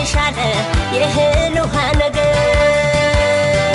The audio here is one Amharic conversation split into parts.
ልሻለ የእህል ውሃ ነገር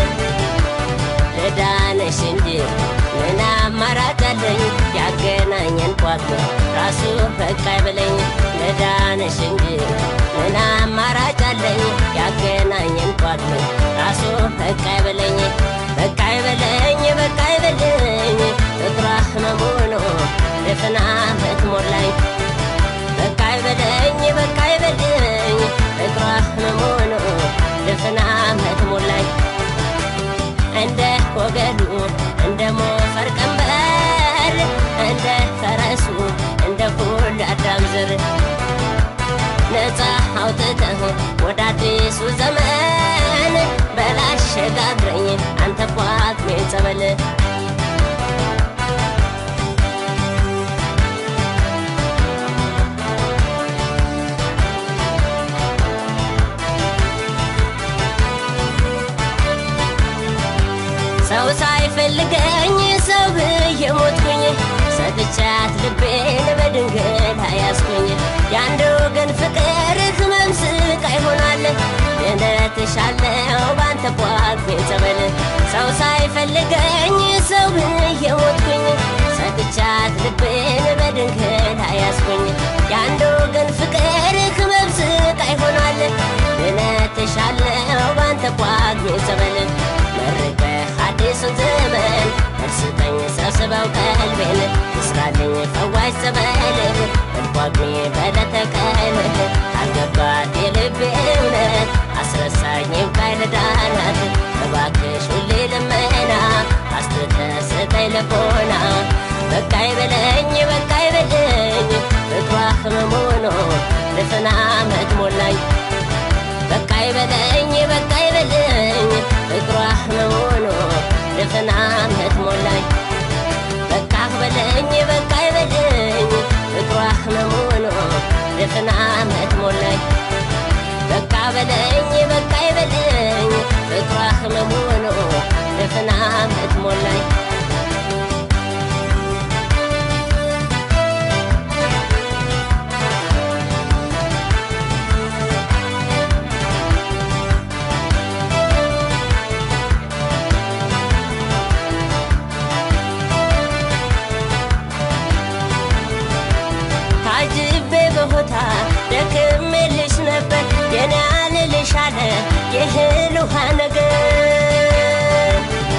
ለዳነሽ እንጂ ምን አማራጭ አለኝ? ያገናኘን ቋት ራሱ በቃ አይበለኝ። ለዳነሽ እንጂ ምን አማራጭ አለኝ? ያገናኘን ቋት ራሱ በቃ አይበለኝ። በቃ አይበለኝ፣ በቃ አይበለኝ፣ ፍቅሯ ህመሙ ነው ድፍን ዓመት ሞላኝ። በቃ አይበለኝ፣ በቃ አይበለኝ፣ ፍቅሯ ህመሙ ነው ድፍን ዓመት ሞላኝ። እንደ ወገሉ እንደ ሞፈር ቀንበር እንደ ፈረሱ እንደ ሁሉ አዳም ዘር ነፃ አውጥተህ ወደ አዲሱ ዘመን በላሸጋግረኝ አንተ ቋጥሜ ጸበል ሰው ሳይፈልገኝ ሰው ብዬ ሞትኩኝ ሰጥቻት ልቤን በድንገት አያስኩኝ የአንድ ወገን ፍቅር ህመም ስቃይ ሆኗል ድነትሻለው ባንተ ቋፌ ጸበል ሰው ሳይፈልገኝ ሰው ብዬ ሞትኩኝ ሰጥቻት ልቤን በድንገት አያስኩኝ የአንድ ወገን ፍቅር ህመም ስቃይ ሆኗል ድነትሻለው ባንተ ቋፌ ጸበል መርቀህ አዲሱን ዘመን እርስጠኝ ሰብስበው ቀልቤን ይስራልኝ ፈዋሽ ጸበል እንኳግሜ በለተቀን አልገባት የልቤ እውነት አስረሳኝ ካይለዳናት እባክሽ ሁሌ ልመና አስትተ ስጠኝ ልቦና በቃ ይበለኝ በቃ ይበለኝ ፍቅሯ ህመሙ ነው ድፍን ዓመት ሞላኝ በቃ ይበለኝ በቃ ይበለኝ ፍቅሯ ህመሙ ነው ድፍን ዓመት ሞላኝ በቃ በለኝ በቃ ይበለኝ ፍቅሯ ህመሙ ነው ድፍን ዓመት ሞላኝ በቃ በለኝ በቃ ይበለኝ ፍቅሯ ህመሙ ነው ድፍን ዓመት ሞላኝ ታጅቤ በሆታ ደክሜልሽ ነበር የኔ አልልሻለ የእህል ውሃ ነገር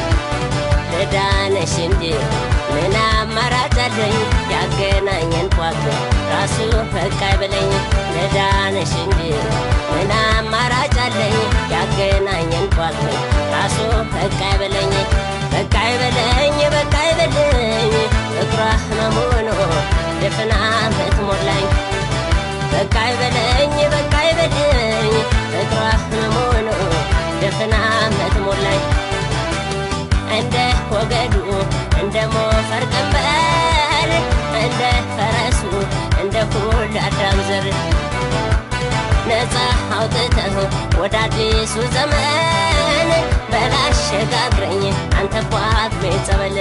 ለዳነሽ እንጂ ምን አማራጭ አለኝ? ያገናኘን ቋት ራሱ በቃ አይበለኝ። ለዳነሽ እንጂ ምን አማራጭ አለኝ? ያገናኘን ቋት ራሱ በቃ አይበለኝ። በቃ አይበለኝ፣ በቃ አይበለኝ፣ ፍቅሯ ህመሙ ነው ድፍን ዓመት ሞላኝ። በቃ አይበለኝ፣ በቃ አይበለኝ፣ ፍቅሯ ህመሙ ነው ድፍን ዓመት ሞላኝ። እንደ ወገዱ እንደ ሞፈር ቀንበር እንደ ፈረሱ እንደ ሁሉ አዳም ዘር ነፃ አውጥተህ ወደ አዲሱ ዘመን በላሸጋግረኝ አንተ ቋጥሜ ጸበል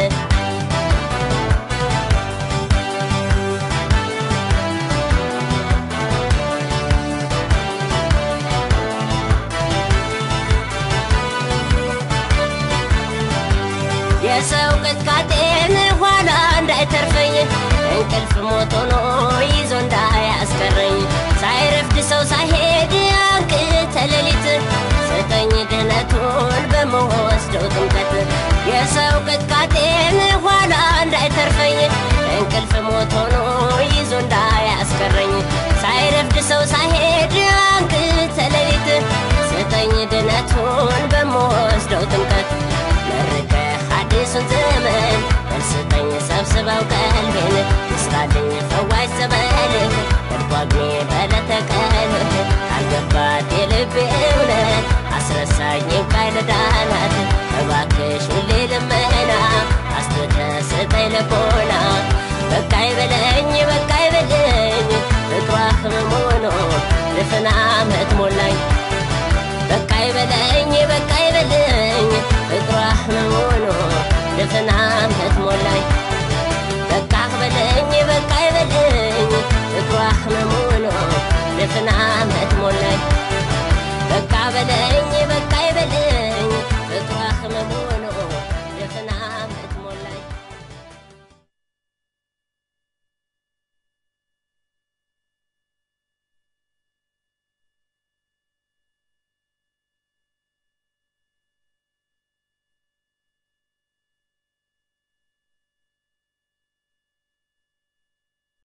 የሰው ቅጥቃጤን ኋላ እንዳይተርፈኝ እንቅልፍ ሞቶ ኖ ይዞ እንዳያስቀረኝ ሳይረፍድ ሰው ሳይሄድ አንቅተ ሌሊት ስጠኝ ድህነቱን በመወስደው ጥምቀት የሰው ቅጥቃጤን ኋላ እንዳይተርፈኝ እንቅልፍ ሞቶ ኖ ይዞ እንዳያስቀረኝ ሳይረፍድ ሰው ሳይሄድ አንቅተ ሌሊት ስጠኝ ድህነቱን በመወስደው ጥምቀት መርቀህ አዲሱን ዘመን መልስጠኝ ሰብስበው ቀልቤን ይስራልኝ ፈዋሽ ጸበልህ እርጓግሜ በለተቀን አልገባት የልቤ እውነት አስረሳኝ ካይለዳናት እባክሽ ሁሌ ልመና አስትተ ስጠኝ ልቦና በቃ ይበለኝ በቃ ይበለኝ ፍቅሯ ህመሙ ነው ድፍን ዓመት ሞላኝ በቃ ይበለኝ በቃ ይበለኝ ፍቅሯ ህመሙ ነው ድፍን ዓመት ሞላኝ በቃ በለኝ በቃ ይበለኝ ፍቅሯ ህመሙ ነው ድፍን ዓመት